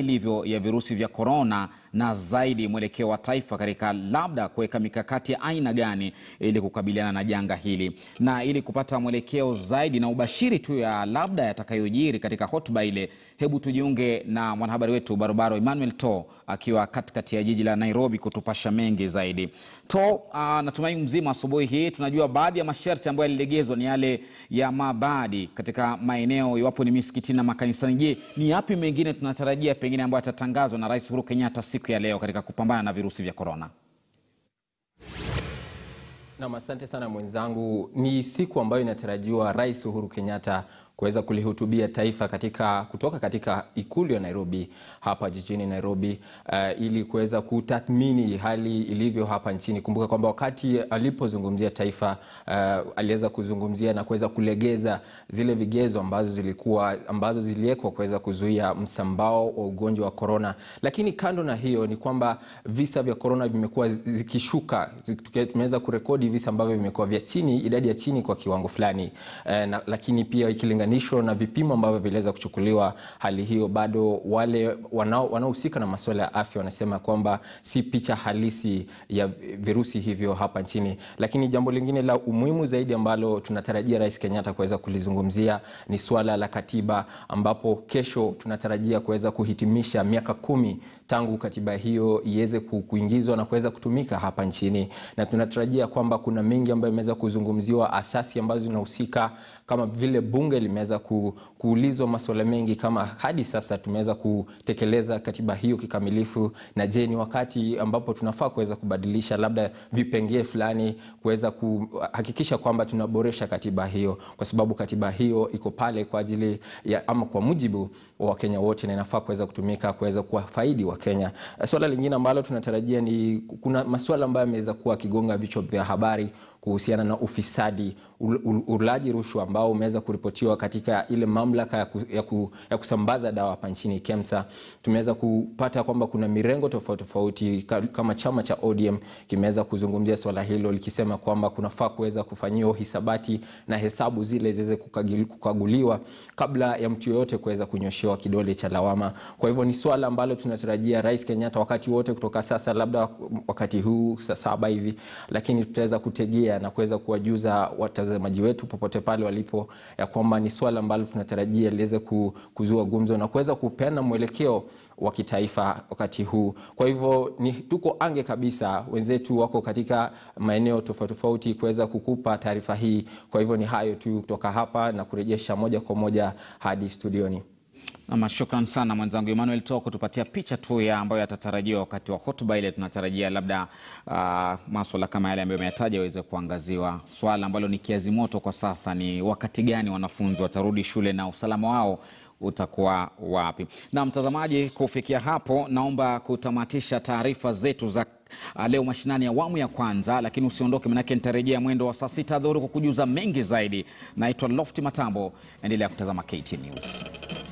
ilivyo ya virusi vya korona na zaidi mwelekeo wa taifa katika labda kuweka mikakati ya aina gani ili kukabiliana na janga hili, na ili kupata mwelekeo zaidi na ubashiri tu ya labda yatakayojiri katika hotuba ile, hebu tujiunge na mwanahabari wetu barobaro Emmanuel To akiwa katikati ya jiji la Nairobi kutupasha mengi zaidi. To, uh, natumai mzima asubuhi hii. Tunajua baadhi ya masharti ambayo yalilegezwa ni yale ya mabadi katika maeneo iwapo ni misikitini na makanisani. Je, ni yapi mengine tunatarajia pengine ambayo yatatangazwa na Rais Uhuru Kenyatta siku ya leo katika kupambana na virusi vya korona? Nam, asante sana mwenzangu. Ni siku ambayo inatarajiwa Rais Uhuru Kenyatta kuweza kulihutubia taifa katika kutoka katika ikulu ya Nairobi hapa jijini Nairobi, uh, ili kuweza kutathmini hali ilivyo hapa nchini. Kumbuka kwamba wakati alipozungumzia taifa uh, aliweza kuzungumzia na kuweza kulegeza zile vigezo ambazo zilikuwa ambazo ziliwekwa kuweza kuzuia msambao wa ugonjwa wa korona. Lakini kando na hiyo ni kwamba visa vya korona vimekuwa zikishuka, tumeweza kurekodi visa ambavyo vimekuwa vya chini, idadi ya chini kwa kiwango fulani uh, na, lakini pia ikilinga na vipimo ambavyo viliweza kuchukuliwa, hali hiyo bado wale wanaohusika na masuala ya afya wanasema kwamba si picha halisi ya virusi hivyo hapa nchini. Lakini jambo lingine la umuhimu zaidi ambalo tunatarajia Rais Kenyatta kuweza kulizungumzia ni suala la katiba, ambapo kesho tunatarajia kuweza kuhitimisha miaka kumi tangu katiba hiyo iweze kuingizwa na kuweza kutumika hapa nchini, na tunatarajia kwamba kuna mengi ambayo imeweza kuzungumziwa, asasi ambazo zinahusika kama vile bunge limeweza ku, kuulizwa masuala mengi kama hadi sasa tumeweza kutekeleza katiba hiyo kikamilifu, na je, ni wakati ambapo tunafaa kuweza kubadilisha labda vipengee fulani kuweza kuhakikisha kwamba tunaboresha katiba hiyo, kwa sababu katiba hiyo iko pale kwa ajili ya ama kwa mujibu wa Wakenya wote na inafaa kuweza kutumika kuweza kuwafaidi Wakenya. Swala lingine ambalo tunatarajia ni kuna masuala ambayo yameweza kuwa akigonga vichwa vya habari kuhusiana na ufisadi, ulaji rushwa ambao umeweza kuripotiwa katika ile mamlaka ya, ku, ya, ku, ya kusambaza dawa hapa nchini KEMSA. Tumeweza kupata kwamba kuna mirengo tofauti tofauti kama chama cha ODM kimeweza kuzungumzia swala hilo likisema kwamba kunafaa kuweza kufanyiwa hisabati na hesabu zile ziweze kukaguliwa kabla ya mtu yoyote kuweza kunyoshewa kidole cha lawama. Kwa hivyo ni swala ambalo tunatarajia Rais Kenyatta wakati wote kutoka sasa, labda wakati huu saa saba hivi, lakini tutaweza kutegea na kuweza kuwajuza watazamaji wetu popote pale walipo ya kwamba ni swala ambalo tunatarajia liweze kuzua gumzo na kuweza kupeana mwelekeo wa kitaifa wakati huu. Kwa hivyo ni tuko ange kabisa, wenzetu wako katika maeneo tofauti tofauti kuweza kukupa taarifa hii. Kwa hivyo ni hayo tu kutoka hapa na kurejesha moja kwa moja hadi studioni. Ama shukran sana mwenzangu Emmanuel To kutupatia picha tu ya ambayo yatatarajiwa wakati wa hotuba ile. Tunatarajia labda uh, maswala kama yale ambayo ameyataja yaweze kuangaziwa. Swala ambalo ni kiazi moto kwa sasa ni wakati gani wanafunzi watarudi shule na usalama wao utakuwa wapi? Na mtazamaji, kufikia hapo, naomba kutamatisha taarifa zetu za leo mashinani awamu ya kwanza, lakini usiondoke, manake nitarejea mwendo wa saa sita dhuhuri kukujuza mengi zaidi. Naitwa Lofti Matambo, endelea kutazama KT News.